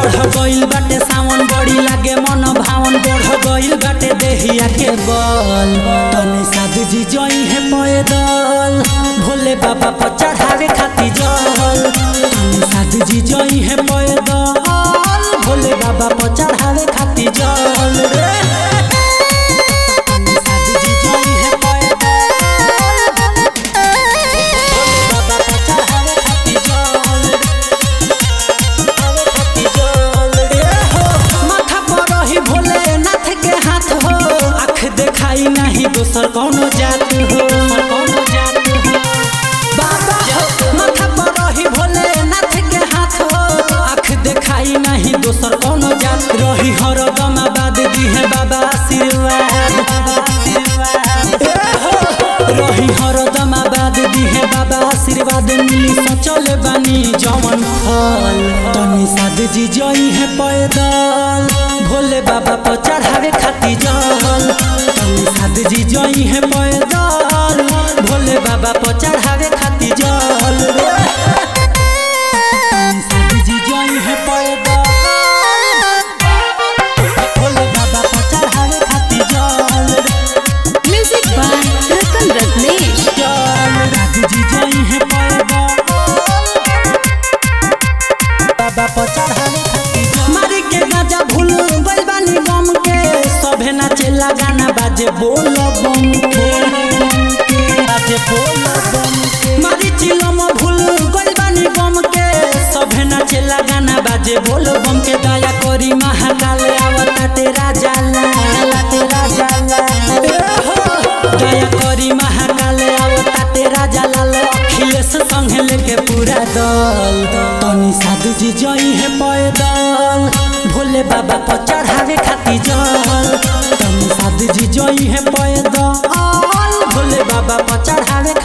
चढ़ गइल बाटे सावन बड़ी लागे मन भावन बढ़ गइल बाटे देहिया के बल तनी साधु जी जई है पैदल भोले बाबा पर चढ़ावे खाती जल तनी साधु जी जई है पैदल भोले बाबा पर चढ़ावे खाती जल रे तनी साधु जी जई है पैदल भोले बाबा पर चढ़ावे खाती जल माथा पर रही भोलेनाथ के हाथ हो आँख देखाई नहीं दोसर कौनो जात हो कौनो जात हो बाबा हो माथा पर रही भोलेनाथ के हाथ हो आँख देखाई नहीं दोसर कौनो जात रही हरदम आबाद दी है बाबा आशीर्वाद ए हो, रही हरदम आबाद दी है बाबा आशीर्वाद मिली सोचल बानी जवन फल तनी साध जी जई है पैदल भोले बाबा पर चढ़ावे खाती जल तनी साध जी जई है पैदल भोले बाबा पर चढ़ावे खाती जल रे तनी साध जी जई है पैदल भोले बाबा पर चढ़ावे खाती जल रे Music by Ratan Ratnesh. Raju जी जई है बाबा पर चढ़ावे खाती जल। मारी के गाजा भूल गइल बानी बम के सभे नाचेला गाना बाजे बोल बम के बाजे बोल बम के मारी चिलम भूल गइल बानी बम के सभे नाचेला गाना बाजे बोल बम के दया करी महाकाल आवता तेरा जाला तेरा जाला ए हो दया करी महाकाल आवता तेरा जलाल अखिलेश संगे लेके पूरा दल तनी साधु जी जई है पैदल भोले बाबा पर चढ़ावे खाती जल तनी साधु जी जई है पैदल भोले बाबा पर चढ़ावे